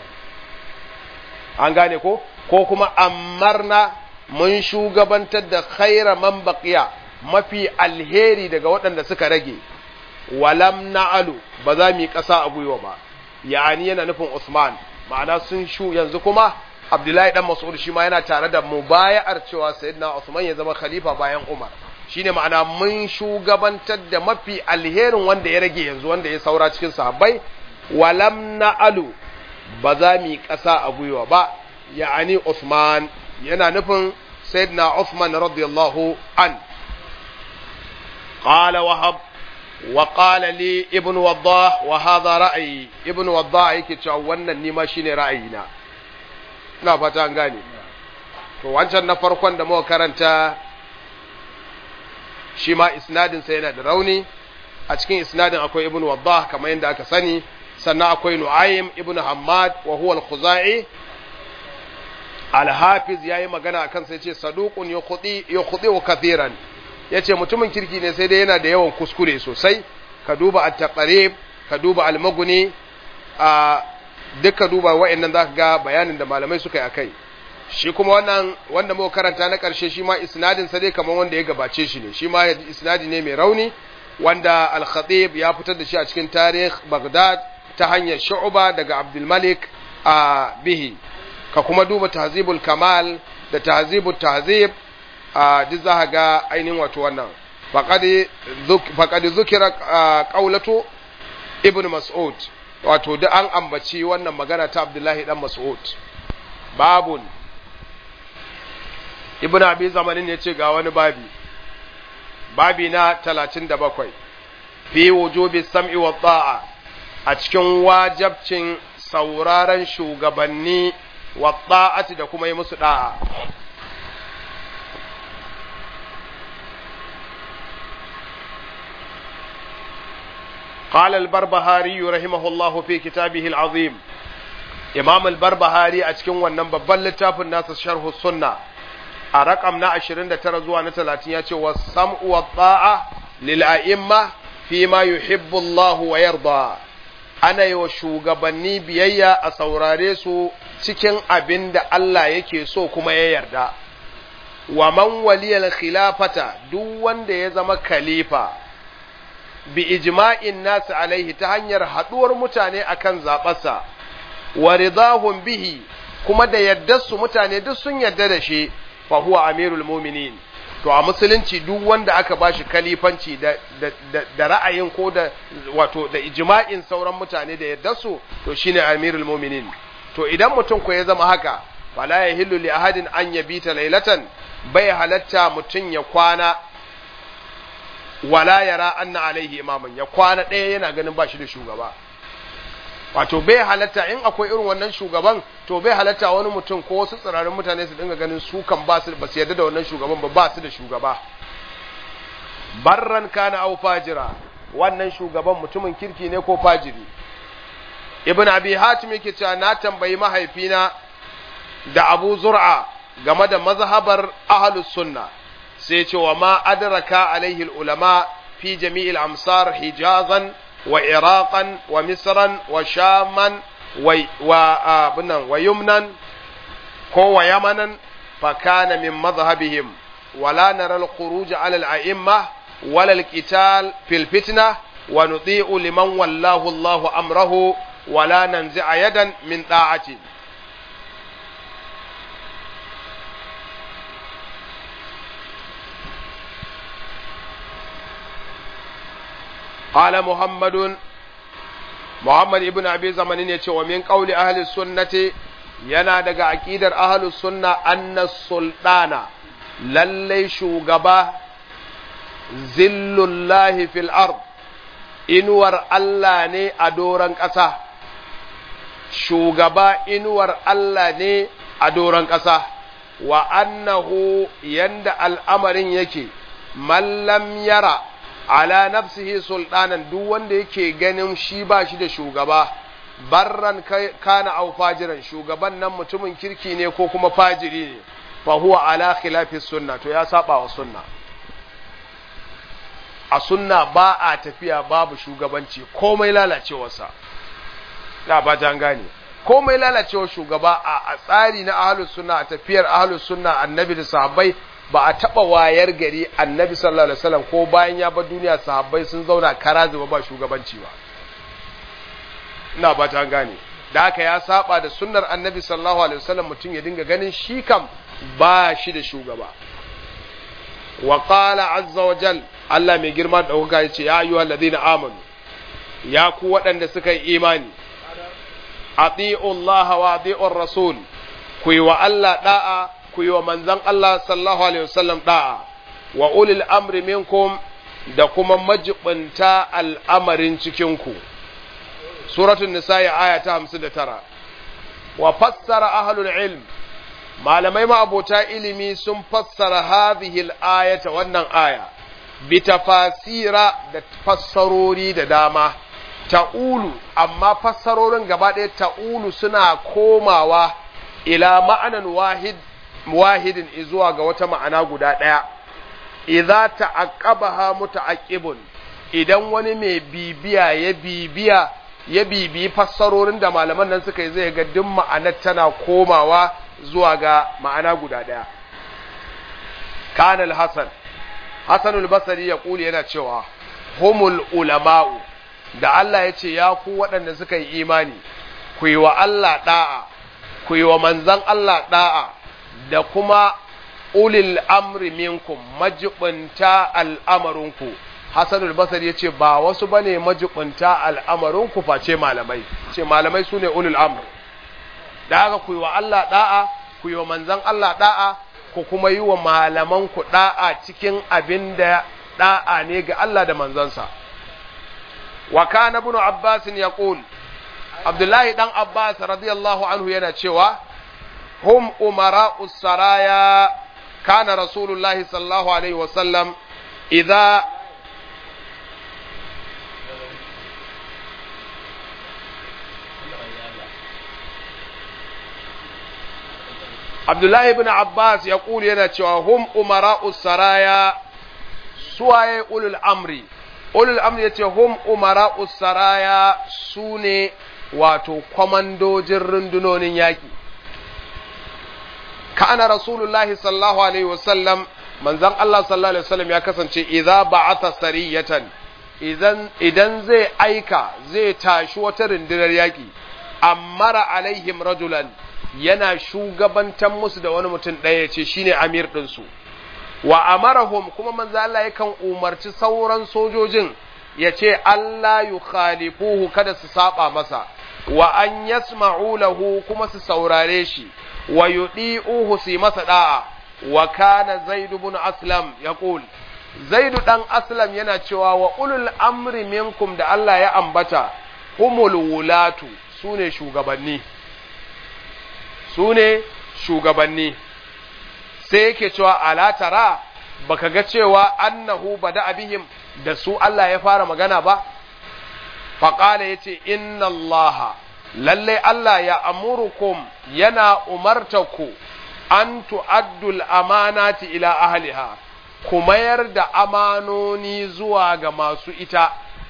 an gane ko ko kuma amarna mun shugabantar da khayra man baqiya mafi alheri daga waɗanda suka rage walam na'alu ba za mu yi ƙasa a gwiwa ba ya'ani yana nufin Usman ma'ana sun shu yanzu kuma Abdullahi dan Mas'ud shi ma yana tare da mubaya'ar cewa Sayyidina Usman ya zama khalifa bayan Umar shine ma'ana mun shugabantar da mafi alherin wanda ya rage yanzu wanda ya saura cikin sahabbai walam na'alu ba za mu yi ƙasa a gwiwa ba ya'ani Usman yana nufin Sayyidina Usman radiyallahu an قال وهب وقال لي ابن وضاح وهذا رأيي ابن وضاح yake cewa wannan ni ma shine ra'ayina ina fata an gane to wancan na farkon da muka karanta shi ma isnadin sa yana da rauni a cikin isnadin akwai ibn waddah kamar yadda aka sani sannan akwai nu'aym ibn hammad wa huwa al-khuzai al-hafiz yayi magana akan sai ce saduqun yukhdi yukhdi kathiran ya ce mutumin kirki ne sai dai yana da yawan kuskure sosai ka duba at-taqrib ka duba al-maghni a duka duba wa'annan zaka ga bayanin da malamai suka yi akai shi kuma wannan wanda muka karanta na karshe shi ma isnadin sa dai kamar wanda ya gabace shi ne shi ma isnadi ne mai rauni wanda al-khatib ya fitar da shi a cikin tarikh Baghdad ta hanyar Shu'ba daga Abdul Malik a bihi ka kuma duba tahzibul kamal da tahzibut tahzib a duk za ga ainihin wato wannan faƙaɗi zukira ƙaulatu ibn mas'ud wato da an ambaci wannan magana ta abdullahi dan mas'ud babun ibn abi zamanin ya ce ga wani babi babi na talatin da bakwai fi wujubi sam'i wa ta'a a cikin wajabcin sauraron shugabanni wa ta'ati da kuma yi musu da'a قال البربهاري رحمه الله في كتابه العظيم إمام البربهاري أتكون ونن ببال لتاف الناس شرح السنة أرقم نا عشرين ترزوا نتلاتين ياتي والسمع والطاعة للأئمة فيما يحب الله ويرضى أنا يوشوغبني بيايا أسوراريسو cikin abin da Allah yake so kuma ya yarda wa man waliyal khilafata duk wanda ya zama khalifa bi ijma'in nasu alaihi ta hanyar haɗuwar mutane akan zaɓarsa wa ridahum bihi kuma da yadda su mutane duk sun yarda da shi fa huwa amirul mu'minin to a musulunci duk wanda aka bashi kalifanci da, da, da, da ra'ayin ko da wato da ijma'in sauran mutane da yadda su to shine amirul mu'minin to idan mutum ko ya zama haka fala yahillu li ahadin an yabita laylatan bai halatta mutum ya kwana wala yara anna alaihi imaman ya kwana ɗaya yana ganin ba shi da shugaba wato bai halatta in akwai irin wannan shugaban to bai halatta wani mutum ko wasu tsirarin mutane su dinga ganin su kan ba su ba su yarda da wannan shugaban ba ba su da shugaba barran kana au fajira wannan shugaban mutumin kirki ne ko fajiri ibn abi hatim yake cewa na tambayi mahaifina da abu zur'a game da mazhabar ahlus sunna sai ce wa ma adraka alaihi ulama fi jami'il amsar hijazan wa iraqan wa misran wa shaman wa abinan wa yumnan ko wa yamanan fa kana min madhhabihim wala nara al-khuruj ala al-a'imma wala al-qital fil fitna wa nuti'u liman wallahu Allahu amrahu wala nanzi'a yadan min da'ati قال محمد محمد ابن ابي زمانين yace wa min qawli ahli sunnati yana daga aqidar ahli sunna anna sultana lalle shugaba zillullahi fil ard inuwar Allah ne a doran ƙasa shugaba inuwar Allah ne a doran ƙasa wa annahu yanda al'amarin yake mallam yara ala nafsihi sultanan duk wanda yake ganin shi ba shi da shugaba barran kana au fajiran shugaban nan mutumin kirki ne ko kuma fajiri ne fa huwa ala khilafi sunna to ya saba wa sunna a sunna ba a tafiya babu shugabanci komai lalacewarsa na ba ta gane komai lalacewar shugaba a tsari na ahlus sunna a tafiyar ahlus sunna annabi da sahabbai ba a taba wayar gari annabi sallallahu alaihi wasallam ko bayan ya bar duniya sahabbai sun zauna kara zuba ba shugabanci ba ina ba ta gane da haka ya saba da sunnar annabi sallallahu alaihi wasallam mutum ya dinga ganin shi kam ba shi da shugaba wa qala azza wa jal Allah mai girma da ɗaukaka ya ce ya ayyuhal ladina amanu ya ku waɗanda suka yi imani ati'u Allah wa ati'u rasul ku yi wa Allah da'a ku yi wa manzon Allah sallallahu alaihi wasallam da'a wa ulil amri minkum da kuma majibinta al'amarin cikinku suratul nisa'i aya ta 59 wa fassara ahlul ilm malamai ma'abota ilimi sun fassara hadhihi al-ayata wannan aya bi tafasira da fassarori da dama ta'ulu amma fassarorin gaba ɗaya ta'ulu suna komawa ila ma'anan wahid wahidin zuwa ga wata ma'ana guda ɗaya idza ta'aqqabaha muta'aqqibun idan wani mai bibiya ya bibiya ya bibiyi fassarorin da malaman nan suka yi zai ga duk ma'anar tana komawa zuwa ga ma'ana guda ɗaya kanal hasan hasanul basri ya kuli yana cewa humul ulama'u da Allah ya ce ya ku waɗanda suka yi imani ku yi wa Allah ɗa'a ku yi wa manzan Allah ɗa'a da kuma ulil amri minkum majibinta al'amarinku hasanul basri ya ce ba wasu bane majibinta al'amarinku face malamai ce malamai su ne ulil amri da haka ku yi wa Allah ɗa'a ku yi wa manzan Allah ɗa'a ku kuma yi wa malamanku ɗa'a cikin abin da ɗa'a ne ga Allah da manzansa. Wa kana ibn Abbas ya Abdullahi ɗan Abbas radiyallahu anhu yana cewa, Hum umara saraya kana Rasulullahi sallallahu Alaihi wasallam idza Abdullahi ibn Abbas ya kuli yana cewa hum umara'u saraya suwaye ulul amri ulul amri yace hum umara'u saraya sune wato kwamandojin rundunonin yaki kana rasulullahi sallallahu alaihi wasallam manzon Allah sallallahu alaihi wasallam ya kasance idza ba'atha sariyatan idan idan zai aika zai tashi wata rundunar yaki ammara alaihim rajulan yana shugabantan musu da wani mutum ɗaya ya ce shi ne amir ɗinsu wa amarahum kuma manzo Allah yakan umarci sauran sojojin ya ce Allah yu khalifuhu kada su saba masa wa an yasma'u lahu kuma su saurare shi wa yudi'uhu su masa da'a wa kana zaid ibn aslam yaqul zaid dan aslam yana cewa wa ulul amri minkum da Allah ya ambata humul wulatu sune shugabanni su ne shugabanni sai yake cewa ala tara baka ga cewa annahu bada abihim da su Allah ya fara magana ba faƙala ya ce inna Allah lallai Allah ya amurukum yana umartaku an tu'addul amanati ila ahliha ku mayar da amanoni zuwa ga masu ita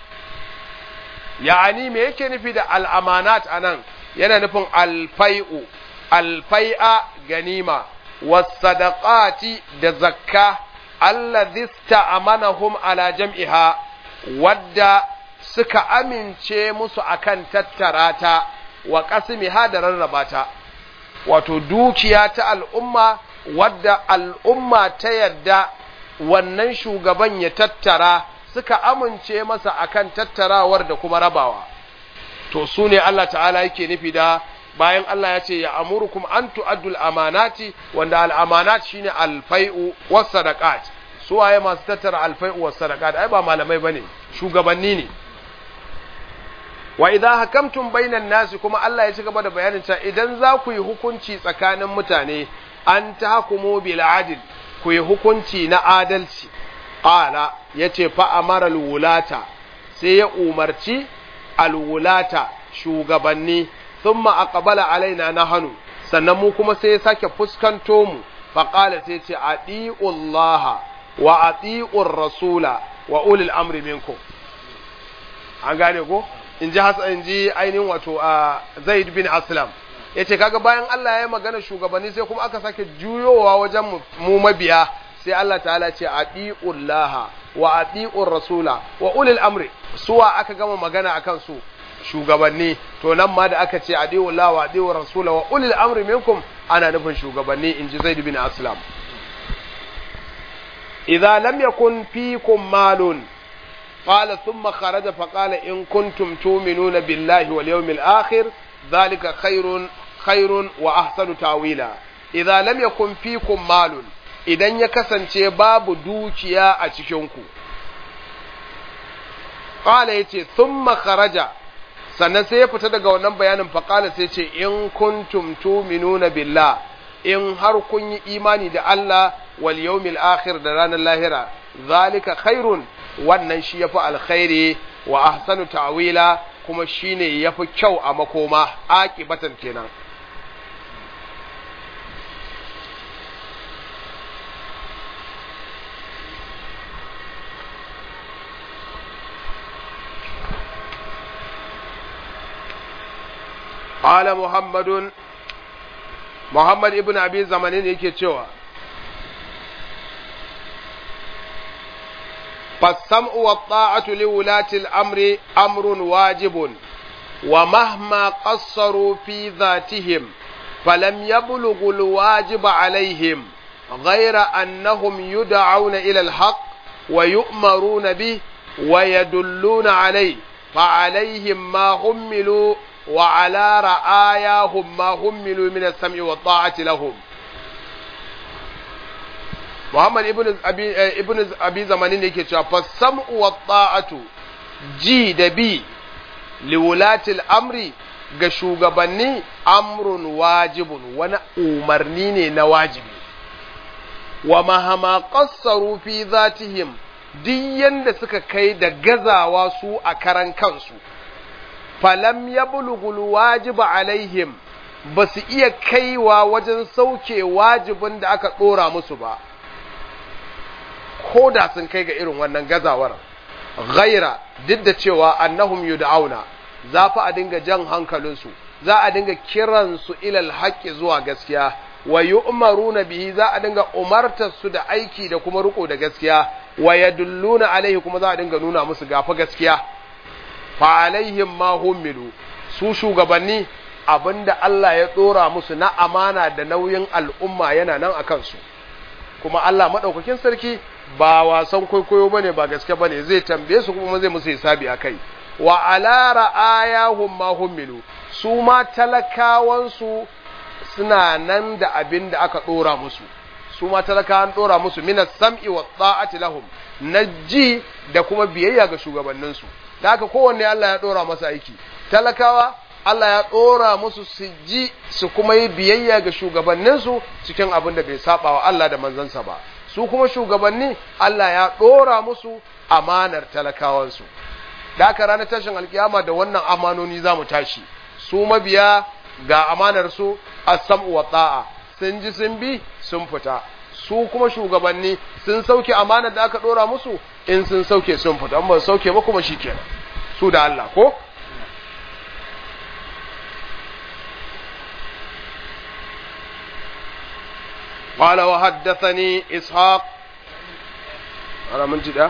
ya'ani me yake nufi da al'amanat anan yana nufin alfai'u alfai'a ganima wasadaqati da zakka alladhi sta'amanahum ala jam'iha wadda suka amince musu akan tattara ta wa qasmiha da rarraba ta wato dukiya ta al'umma wadda al'umma ta yadda wannan shugaban ya tattara suka amince masa akan tattarawar da kuma rabawa to su ne Allah ta'ala yake nufi da bayan Allah ya ce ya amurukum an tu'addul amanati wanda al'amanat shine alfai'u was sadaqat su waye masu tattara alfai'u was sadaqat ai ba malamai bane shugabanni ne wa idza hakamtum bainan nasi kuma Allah ya ci gaba da bayanin cewa idan za ku yi hukunci tsakanin mutane an tahkumu bil adl ku yi hukunci na adalci qala yace fa amara alwulata sai ya umarci alwulata shugabanni thumma aqbala alaina nahanu sannan mu kuma sai ya sake fuskanto mu fa qala sai ce atiullaha wa atiur rasula wa ulil amri minkum an gane ko in ji hasan in ji ainihin wato a zaid bin aslam yace kaga bayan Allah ya magana shugabanni sai kuma aka sake juyowa wajen mu mabiya sai Allah ta'ala ce atiullaha wa atiur rasula wa ulil amri suwa aka gama magana akan su shugabanni to nan ma da aka ce atiullaha wa atiur rasula wa ulil amri minkum ana nufin shugabanni in ji zaid bin aslam idza lam yakun fikum malun قال ثم خرج فقال إن كنتم تؤمنون بالله واليوم الآخر ذلك خير خير وأحسن تاويلا إذا لم يكن فيكم مال idan ya kasance babu dukiya a cikinku ƙala ya ce sun kharaja sannan sai ya fita daga wannan bayanin faƙala sai ce in kuntum tuminuna billah in har kun yi imani da Allah wal yawmil akhir da ranar lahira zalika khairun wannan shi yafi alkhairi wa ahsanu ta'wila kuma shine yafi kyau a makoma aqibatan kenan قال محمد محمد ابن ابي زمانين yake cewa فالسمع والطاعة لولاة الأمر أمر واجب ومهما قصروا في ذاتهم فلم يبلغوا الواجب عليهم غير أنهم يدعون إلى الحق ويؤمرون به ويدلون عليه فعليهم ما هملوا وعلى رآياهم ما هملوا من السمع والطاعة لهم Muhammad ibn Abi ibn Abi Zamanin ne yake cewa fasam'u wa ta'atu ji da bi liwulatil amri ga shugabanni amrun wajibun wani umarni ne na wajibi wa mahama qassaru fi zatihim duk yanda suka kai da gazawa su a karan kansu falam yablughul wajiba alaihim ba su iya kaiwa wajen sauke wajibin da aka ɗora musu ba ko da sun kai ga irin wannan gazawar ghaira duk da cewa annahum yud'auna za fa a dinga jan hankalinsu za a dinga kiransu ilal haqqi zuwa gaskiya wa yu'maruna bihi za a dinga umartar su da aiki da kuma riko da gaskiya wa yadulluna alaihi kuma za a dinga nuna musu gafa gaskiya fa alaihim ma humilu su shugabanni abinda Allah ya dora musu na amana da nauyin al'umma yana nan akan su kuma Allah madaukakin sarki ba wasan kwaikwayo bane ba gaske bane zai tambaye su kuma zai musu hisabi akai wa ala ra'ayahum ma humilu su ma talakawan su suna nan da abin da aka dora musu su ma talakawan dora musu minas sam'i wa ta'ati lahum na ji da kuma biyayya ga shugabannin su da haka kowanne Allah ya dora masa aiki talakawa Allah ya dora musu su ji su kuma yi biyayya ga shugabannin su cikin abin da bai saba wa Allah da manzansa ba su kuma shugabanni Allah ya ɗora musu amanar talakawansu da aka ranar tashin alkiyama da wannan amanoni za mu tashi su mabiya ga amanar su as-sam'u wa ta'a sun ji sun bi sun fita su kuma shugabanni sun sauke amanar da aka ɗora musu in sun sauke sun fita amma sauke ba kuma shikenan su da Allah ko قال وحدثني إسحاق أنا من جدا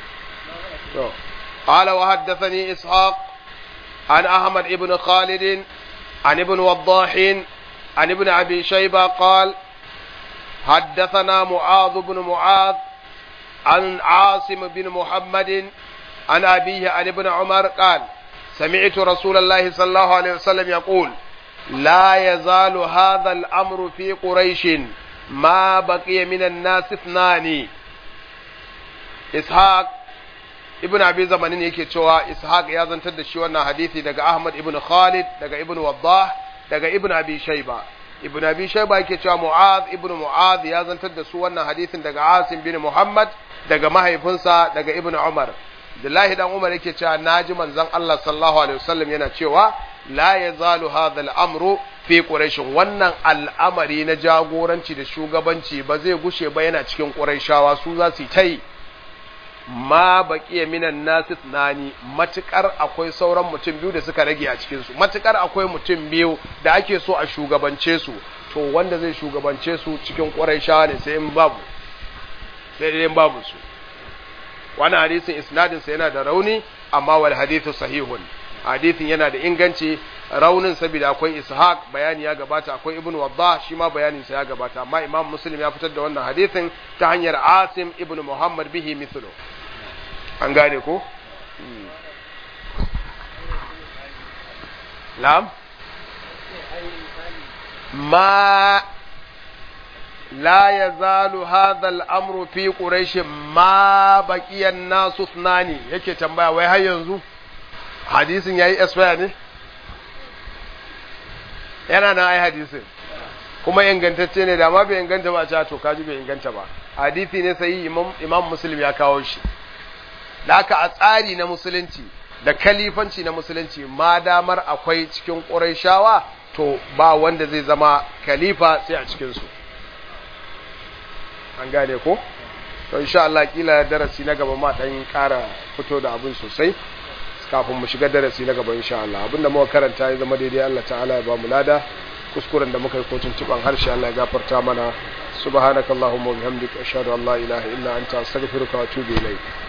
قال وحدثني إسحاق عن أحمد ابن خالد عن ابن وضاح عن ابن أبي شيبة قال حدثنا معاذ بن معاذ عن عاصم بن محمد عن أبيه عن ابن عمر قال سمعت رسول الله صلى الله عليه وسلم يقول لا يزال هذا الأمر في قريش ما بقي من الناس اثنان ishaq ibn abi zamanin yake cewa ishaq ya zantar da shi wannan hadisi daga ahmad ibn khalid daga ibn waddah daga ibn abi shayba ibn abi shayba yake cewa mu'adh ibn mu'adh ya zantar da su wannan hadisin daga asim bin muhammad daga mahaifinsa daga ibn umar Abdullahi dan Umar yake cewa naji manzon Allah sallallahu alaihi wasallam yana cewa la yazalu hadha al-amru fi quraish wannan al'amari na jagoranci da shugabanci ba zai gushe ba yana cikin quraishawa su za su yi ma baqiya minan nasis nani matukar akwai sauran mutum biyu da suka rage a cikin su matukar akwai mutum biyu da ake so a shugabance su to wanda zai shugabance su cikin quraishawa ne sai in babu sai dai babu su wannan hadisin isnadin sa yana da rauni amma wal hadithu sahihun hadisin yana da inganci raunin saboda akwai ishaq bayani ya gabata akwai ibn waddah shi ma bayanin sa ya gabata amma imam muslim ya fitar da wannan hadisin ta hanyar asim ibn muhammad bihi mithlu an gane ko na'am ma لا يزال هذا الامر في قريش ما بقي الناس اثنان yake tambaya wai har yanzu hadisin yayi expire ne yana nan ai hadisin kuma ingantacce ne da ma bai inganta ba ta to kaji bai inganta ba hadisi ne sai imam imam muslim ya kawo shi laka a tsari na musulunci da kalifanci na musulunci ma damar akwai cikin qurayshawa to ba wanda zai zama khalifa sai a cikin su an gane ko to insha Allah kila darasi na gaba ma dan ƙara fito da abin sosai kafin mu shiga darasi na gaba insha Allah abinda muka karanta ya zama daidai Allah ta'ala ya ba mu lada kuskuren da muka yi kotun tuban harshe Allah ya gafarta mana subhanakallahumma wa bihamdika ashhadu an la ilaha illa anta astaghfiruka wa atubu ilayk